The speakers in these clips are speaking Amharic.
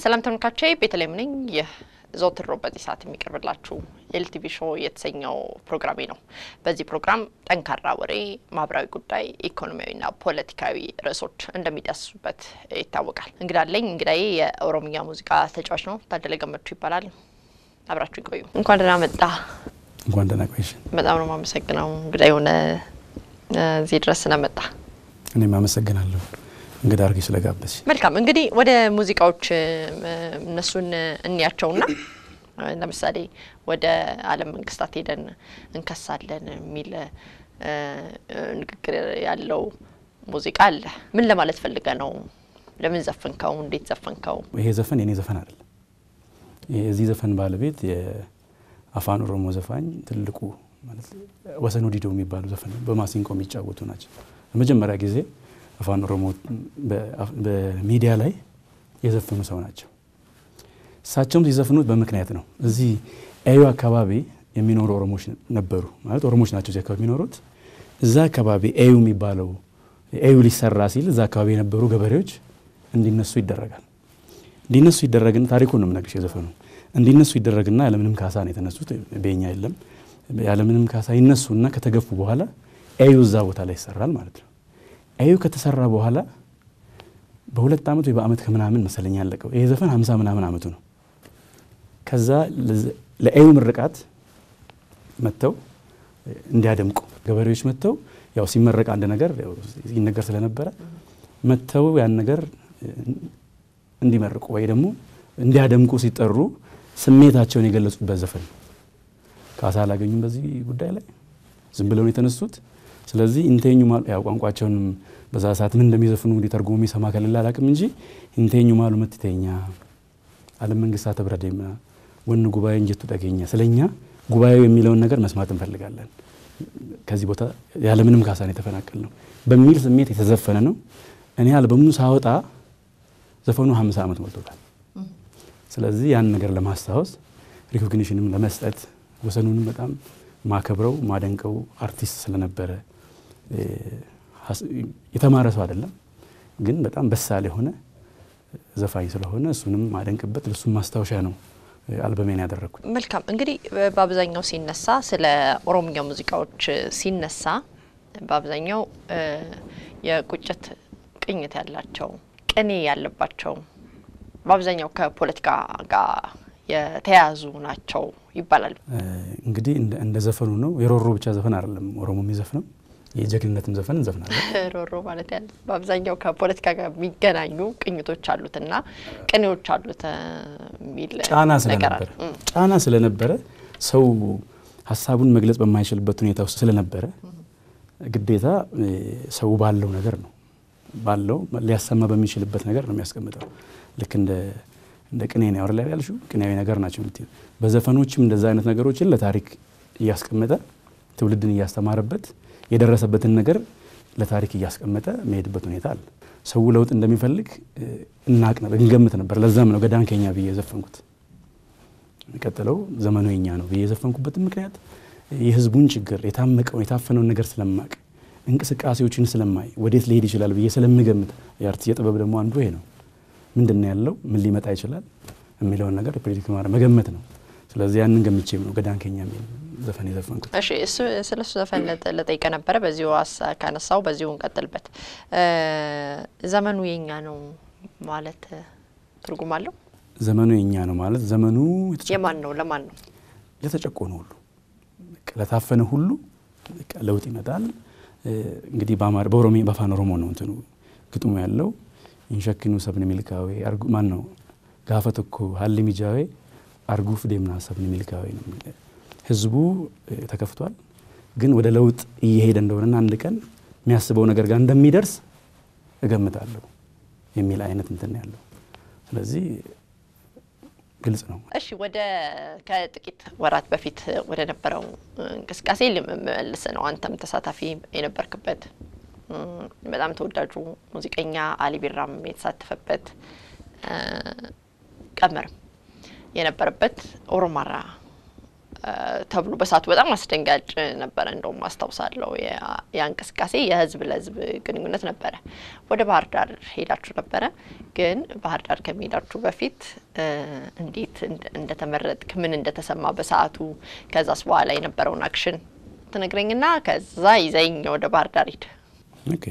ሰላም ተመልካቾቼ ቤተልሔም ነኝ። ይህ ዘወትር ሮብ በዚህ ሰዓት የሚቀርብላችሁ ኤልቲቪ ሾው የተሰኘው ፕሮግራሜ ነው። በዚህ ፕሮግራም ጠንካራ ወሬ፣ ማህበራዊ ጉዳይ፣ ኢኮኖሚያዊና ፖለቲካዊ ርዕሶች እንደሚዳስሱበት ይታወቃል። እንግዳ አለኝ። እንግዳዬ የኦሮምኛ ሙዚቃ ተጫዋች ነው። ታደለ ገመቹ ይባላል። አብራችሁ ይቆዩ። እንኳን ደህና መጣ። እንኳን ደህና ቆይሽ። በጣም ነው የማመሰግነው እንግዳ የሆነ እዚህ ድረስ ስለመጣ እኔም አመሰግናለሁ እንግዳ አድርጌ ስለጋበዝሽ። መልካም እንግዲህ ወደ ሙዚቃዎች እነሱን እንያቸውና ለምሳሌ ወደ ዓለም መንግስታት ሄደን እንከሳለን የሚል ንግግር ያለው ሙዚቃ አለ። ምን ለማለት ፈልገ ነው? ለምን ዘፈንከው? እንዴት ዘፈንከው? ይሄ ዘፈን የኔ ዘፈን አይደለም። የዚህ ዘፈን ባለቤት የአፋን ኦሮሞ ዘፋኝ ትልቁ ማለት ወሰን ዲዶ የሚባሉ ዘፈን በማሲንቆ የሚጫወቱ ናቸው። ለመጀመሪያ ጊዜ አፋን ኦሮሞ በሚዲያ ላይ የዘፈኑ ሰው ናቸው። እሳቸውም ሲዘፍኑት በምክንያት ነው። እዚህ ኤዩ አካባቢ የሚኖሩ ኦሮሞች ነበሩ። ማለት ኦሮሞች ናቸው እዚህ አካባቢ የሚኖሩት። እዛ አካባቢ ኤዩ የሚባለው ኤዩ ሊሰራ ሲል እዛ አካባቢ የነበሩ ገበሬዎች እንዲነሱ ይደረጋል። እንዲነሱ ይደረግና ታሪኩን ነው የምነግርሽ የዘፈኑ እንዲነሱ ይደረግና ያለምንም ካሳ ነው የተነሱት። በኛ የለም ያለምንም ካሳ ይነሱና ከተገፉ በኋላ ኤዩ እዛ ቦታ ላይ ይሰራል ማለት ነው። ኤዩ ከተሰራ በኋላ በሁለት ዓመት ወይ በአመት ከምናምን መሰለኝ ያለቀው ይሄ ዘፈን ሀምሳ ምናምን አመቱ ነው። ከዛ ለኤዩ ምርቃት መጥተው እንዲያደምቁ ገበሬዎች መጥተው ያው ሲመረቅ አንድ ነገር ይነገር ስለነበረ መጥተው ያን ነገር እንዲመርቁ ወይ ደግሞ እንዲያደምቁ ሲጠሩ ስሜታቸውን የገለጹበት ዘፈን ነው። ካሳ አላገኙም በዚህ ጉዳይ ላይ ዝም ብለው ነው የተነሱት። ስለዚህ ኢንቴኙ ማሉ ያው ቋንቋቸውንም በዛ ሰዓት ምን እንደሚዘፍኑ እንግዲህ ተርጉሞ የሚሰማ ከሌለ አላቅም እንጂ ኢንቴኙ ማሉ መትተኛ ዓለም መንግስታት ተብረደማ ወን ጉባኤ እንጀቱ ጠገኛ ስለኛ ጉባኤው የሚለውን ነገር መስማት እንፈልጋለን። ከዚህ ቦታ ያለምንም ካሳ ነው የተፈናቀል ነው በሚል ስሜት የተዘፈነ ነው። እኔ አልበሙን ሳወጣ ዘፈኑ ሀምሳ ዓመት ሞልቶታል። ስለዚህ ያን ነገር ለማስታወስ ሪኮግኒሽንም ለመስጠት ወሰኑንም በጣም ማከብረው ማደንቀው አርቲስት ስለነበረ የተማረ ሰው አይደለም፣ ግን በጣም በሳል የሆነ ዘፋኝ ስለሆነ እሱንም ማደንቅበት ለሱም ማስታወሻ ነው አልበሜን ያደረግኩት። መልካም እንግዲህ በአብዛኛው ሲነሳ ስለ ኦሮምኛ ሙዚቃዎች ሲነሳ በአብዛኛው የቁጭት ቅኝት ያላቸው ቅኔ ያለባቸው በአብዛኛው ከፖለቲካ ጋር የተያያዙ ናቸው ይባላል። እንግዲህ እንደ ዘፈኑ ነው። የሮሮ ብቻ ዘፈን አይደለም ኦሮሞ የሚዘፍነው የጀግንነትም ዘፈን እንዘፍናለን። ሮሮ ማለት ያለ በአብዛኛው ከፖለቲካ ጋር የሚገናኙ ቅኝቶች አሉትና ቅኔዎች አሉት የሚል ጫና ስለነበረ ጫና ስለነበረ ሰው ሀሳቡን መግለጽ በማይችልበት ሁኔታ ውስጥ ስለነበረ ግዴታ ሰው ባለው ነገር ነው ባለው ሊያሰማ በሚችልበት ነገር ነው የሚያስቀምጠው። ልክ እንደ እንደ ቅኔ ነው ላይ ያልሽው ቅኔያዊ ነገር ናቸው የምትይው። በዘፈኖችም እንደዛ አይነት ነገሮችን ለታሪክ እያስቀመጠ ትውልድን እያስተማረበት የደረሰበትን ነገር ለታሪክ እያስቀመጠ መሄድበት ሁኔታ አለ። ሰው ለውጥ እንደሚፈልግ እናቅ ነበር፣ እንገምት ነበር። ለዛም ነው ገዳን ከኛ ብዬ የዘፈንኩት። የሚቀጥለው ዘመኑ የኛ ነው ብዬ የዘፈንኩበትን ምክንያት የህዝቡን ችግር የታመቀውን የታፈነውን ነገር ስለማቅ እንቅስቃሴዎችን ስለማይ ወዴት ሊሄድ ይችላል ብዬ ስለምገምት የአርት የጥበብ ደግሞ አንዱ ይሄ ነው። ምንድን ነው ያለው? ምን ሊመጣ ይችላል የሚለውን ነገር ፕሬዲክት ማድረግ መገመት ነው። ስለዚህ ያንን ገምቼም ነው ገዳን ከኛ የሚል ዘፈን የዘፈንኩት። እሺ እሱ ስለ እሱ ዘፈን ለጠይቀ ነበረ። በዚሁ ካነሳው በዚሁ እንቀጥልበት። ዘመኑ የኛ ነው ማለት ትርጉም አለው? ዘመኑ የኛ ነው ማለት ዘመኑ የማን ነው? ለማን ነው? ለተጨቆነ ሁሉ ለታፈነ ሁሉ ለውጥ ይመጣል። እንግዲህ በኦሮሚ በአፋን ኦሮሞ ነው እንትኑ ግጥሙ ያለው ኢንሸክኑ ሰብን ሚልካዌ ማን ነው ጋፈ ተኮ ሀሊ ሚጃዌ አርጉፍ ዴምና ሰብን ሚልካዌ ነው። ህዝቡ ተከፍቷል፣ ግን ወደ ለውጥ እየሄደ እንደሆነና አንድ ቀን የሚያስበው ነገር ጋር እንደሚደርስ እገምታለሁ የሚል አይነት እንትን ያለው ስለዚህ ግልጽ ነው። እሺ ወደ ከጥቂት ወራት በፊት ወደ ነበረው እንቅስቃሴ ልመልስ ነው። አንተም ተሳታፊ የነበርክበት በጣም ተወዳጁ ሙዚቀኛ አሊ ቢራም የተሳተፈበት ቀመርም የነበረበት ኦሮማራ ተብሎ በሰዓቱ በጣም አስደንጋጭ ነበረ። እንደውም አስታውሳለሁ ያ እንቅስቃሴ የህዝብ ለህዝብ ግንኙነት ነበረ። ወደ ባህር ዳር ሄዳችሁ ነበረ። ግን ባህር ዳር ከመሄዳችሁ በፊት እንዴት እንደተመረጥክ ምን እንደተሰማ በሰዓቱ ከዛስ በኋላ የነበረውን አክሽን ትነግረኝና ከዛ ይዘኝ ወደ ባህር ዳር ሂድ። ኦኬ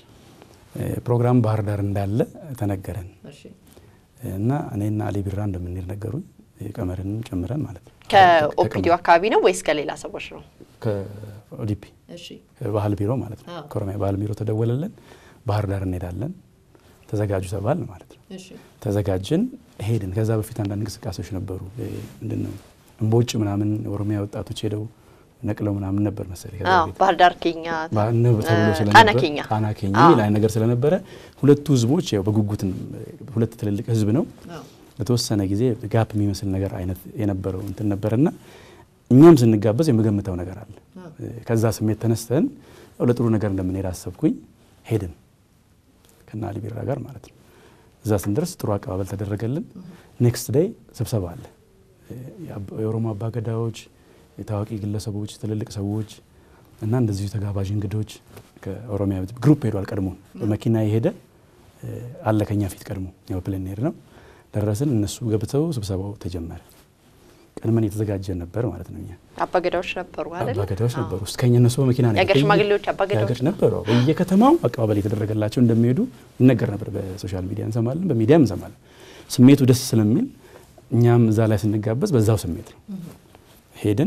ፕሮግራም ባህር ዳር እንዳለ ተነገረን እና እኔና አሊ ቢራ እንደምንሄድ ነገሩኝ። ቀመርንም ጨምረን ማለት ነው። ከኦፒዲዮ አካባቢ ነው ወይስ ከሌላ ሰዎች ነው? ከኦዲፒ ባህል ቢሮ ማለት ነው። ከኦሮሚያ ባህል ቢሮ ተደወለልን። ባህር ዳር እንሄዳለን ተዘጋጁ ተባል ማለት ነው። ተዘጋጅን ሄድን። ከዛ በፊት አንዳንድ እንቅስቃሴዎች ነበሩ። ምንድን ነው እምቦጭ ምናምን የኦሮሚያ ወጣቶች ሄደው ነቅለው ምናምን ነበር መሰለኝ ባህር ዳር ኬኛ ተብሎ ስለነበረ ጣና ኬኛ የሚል አይነት ነገር ስለነበረ ሁለቱ ህዝቦች ያው በጉጉት ሁለት ትልልቅ ህዝብ ነው ለተወሰነ ጊዜ ጋፕ የሚመስል ነገር አይነት የነበረው እንትን ነበርና እኛም ስንጋበዝ የምገምተው ነገር አለ። ከዛ ስሜት ተነስተን ያው ለጥሩ ነገር እንደምንሄድ አሰብኩኝ። ሄድን ከና አሊ ቢራ ጋር ማለት ነው። እዛ ስንደርስ ጥሩ አቀባበል ተደረገልን። ኔክስት ዴይ ስብሰባ አለ። የኦሮሞ አባገዳዎች፣ የታዋቂ ግለሰቦች፣ ትልልቅ ሰዎች እና እንደዚሁ ተጋባዥ እንግዶች ከኦሮሚያ ግሩፕ ሄዷል። ቀድሞ በመኪና የሄደ አለ ከኛ ፊት ቀድሞ ያው ፕሌን ሄድ ነው ደረስን። እነሱ ገብተው ስብሰባው ተጀመረ። ቀድመን የተዘጋጀን ነበር ማለት ነው። እኛ አባገዳዎች ነበሩ አይደል? አባገዳዎች ነበሩ። እስከኛ እነሱ በመኪና ነው የሀገር ሽማግሌዎች አባገዳዎች ነበሩ። በየከተማው አቀባበል የተደረገላቸው እንደሚሄዱ ይነገር ነበር። በሶሻል ሚዲያ እንሰማለን፣ በሚዲያም እንሰማለን። ስሜቱ ደስ ስለሚል እኛም እዛ ላይ ስንጋበዝ በዛው ስሜት ነው ሄድን።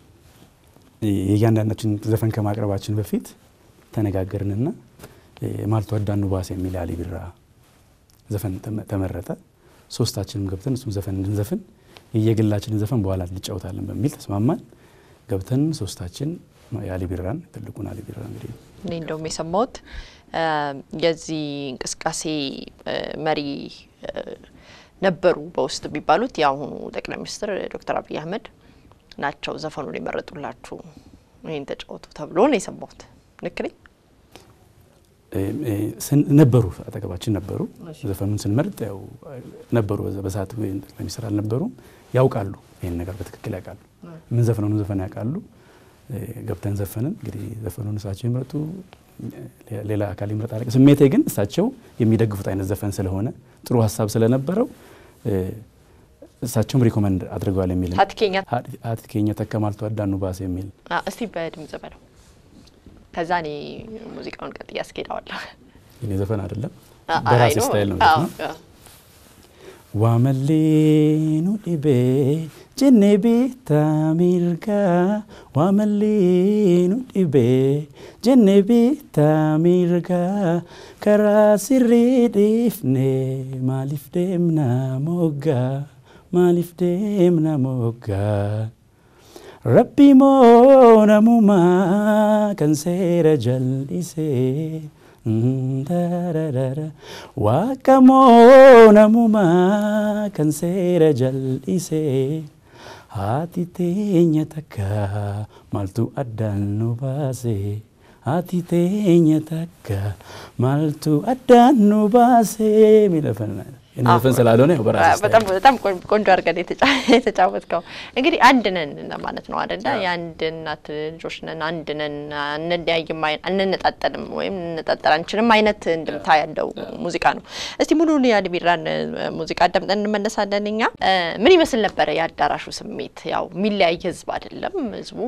የእያንዳንዳችን ዘፈን ከማቅረባችን በፊት ተነጋገርንና ማልቶ አዳኑ ባስ የሚል አሊ ቢራ ዘፈን ተመረጠ። ሶስታችንም ገብተን እሱም ዘፈን እንድንዘፍን የየግላችንን ዘፈን በኋላ እንጫወታለን በሚል ተስማማን። ገብተን ሶስታችን የአሊ ቢራን ትልቁን አሊ ቢራ እንግዲህ እኔ እንደውም የሰማሁት የዚህ እንቅስቃሴ መሪ ነበሩ በውስጥ የሚባሉት የአሁኑ ጠቅላይ ሚኒስትር ዶክተር አብይ አህመድ ናቸው ዘፈኑን የመረጡላችሁ ይህን ተጫወቱ ተብሎ ነው የሰማሁት። ልክ ነኝ? ነበሩ አጠገባችን ነበሩ። ዘፈኑን ስንመርጥ ያው ነበሩ። በሰዓቱ ጠቅላይ ሚኒስትር አልነበሩም። ያውቃሉ፣ ይህን ነገር በትክክል ያውቃሉ። ምን ዘፈነውን ዘፈን ያውቃሉ። ገብተን ዘፈንን። እንግዲህ ዘፈኑን እሳቸው ይምረጡ፣ ሌላ አካል ይምረጥ አለ። ስሜቴ ግን እሳቸው የሚደግፉት አይነት ዘፈን ስለሆነ ጥሩ ሀሳብ ስለነበረው እሳቸውም ሪኮመንድ አድርገዋል የሚል ሀትኬኛ ተከማልቶ አዳኑ ባስ የሚል እስቲ በድምጽ በለው ከዛ እኔ ሙዚቃውን ቀጥ እያስኬደዋለሁ። የኔ ዘፈን አይደለም፣ በራሴ ስታይል ነው ነው ዋመሌኑ ዲቤ ጀኔ ቤታ ሚርጋ ዋመሌኑ ዲቤ ጀኔ ቤታ ሚርጋ ከራ ሲሪ ዲፍኔ ማሊፍ ደምና ሞጋ ማሊፍ ደምና ሞጋ Rabbi moo namumaa kan seera jal'isee waaqa moo namumaa kan seera jal'isee haati teenya takka maaltu addaan nu baasee haati teenya takka maaltu addaan nu baasee miidhagfannaa ዘፈን ስላልሆነ ያው በራስ በጣም በጣም ቆንጆ አድርገን የተጫወትከው እንግዲህ አንድ ነን ለማለት ነው አይደለ? የአንድ እናት ልጆች ነን፣ አንድ ነን፣ አንለያይም፣ አንነጣጠልም ወይም እንነጣጠል አንችልም አይነት እንድምታ ያለው ሙዚቃ ነው። እስቲ ሙሉን የአሊ ቢራን ሙዚቃ አዳምጠን እንመለሳለን። እኛ ምን ይመስል ነበረ የአዳራሹ ስሜት? ያው የሚለያይ ህዝብ አይደለም። ህዝቡ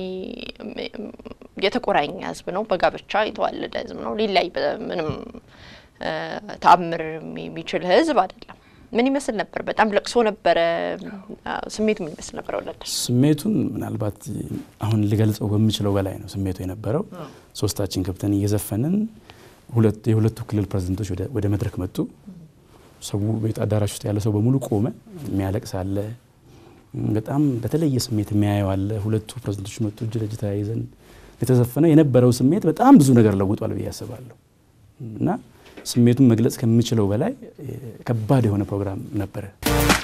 የተቆራኘ ህዝብ ነው። በጋብቻ የተዋለደ ህዝብ ነው። ሊለያይ ምንም ተአምር የሚችል ህዝብ አይደለም። ምን ይመስል ነበር? በጣም ለቅሶ ነበረ። ስሜቱ ምን ይመስል ነበር? ወለደ ስሜቱን ምናልባት አሁን ልገልጸው በምችለው በላይ ነው ስሜቱ የነበረው። ሶስታችን ከብተን እየዘፈንን የሁለቱ ክልል ፕሬዝደንቶች ወደ መድረክ መጡ። ሰው ቤት አዳራሽ ውስጥ ያለ ሰው በሙሉ ቆመ። የሚያለቅስ አለ፣ በጣም በተለየ ስሜት የሚያየው አለ። ሁለቱ ፕሬዝደንቶች መጡ፣ እጅ ለእጅ ተያይዘን የተዘፈነ የነበረው ስሜት በጣም ብዙ ነገር ለውጧል ብዬ አስባለሁ እና ስሜቱን መግለጽ ከምችለው በላይ ከባድ የሆነ ፕሮግራም ነበረ።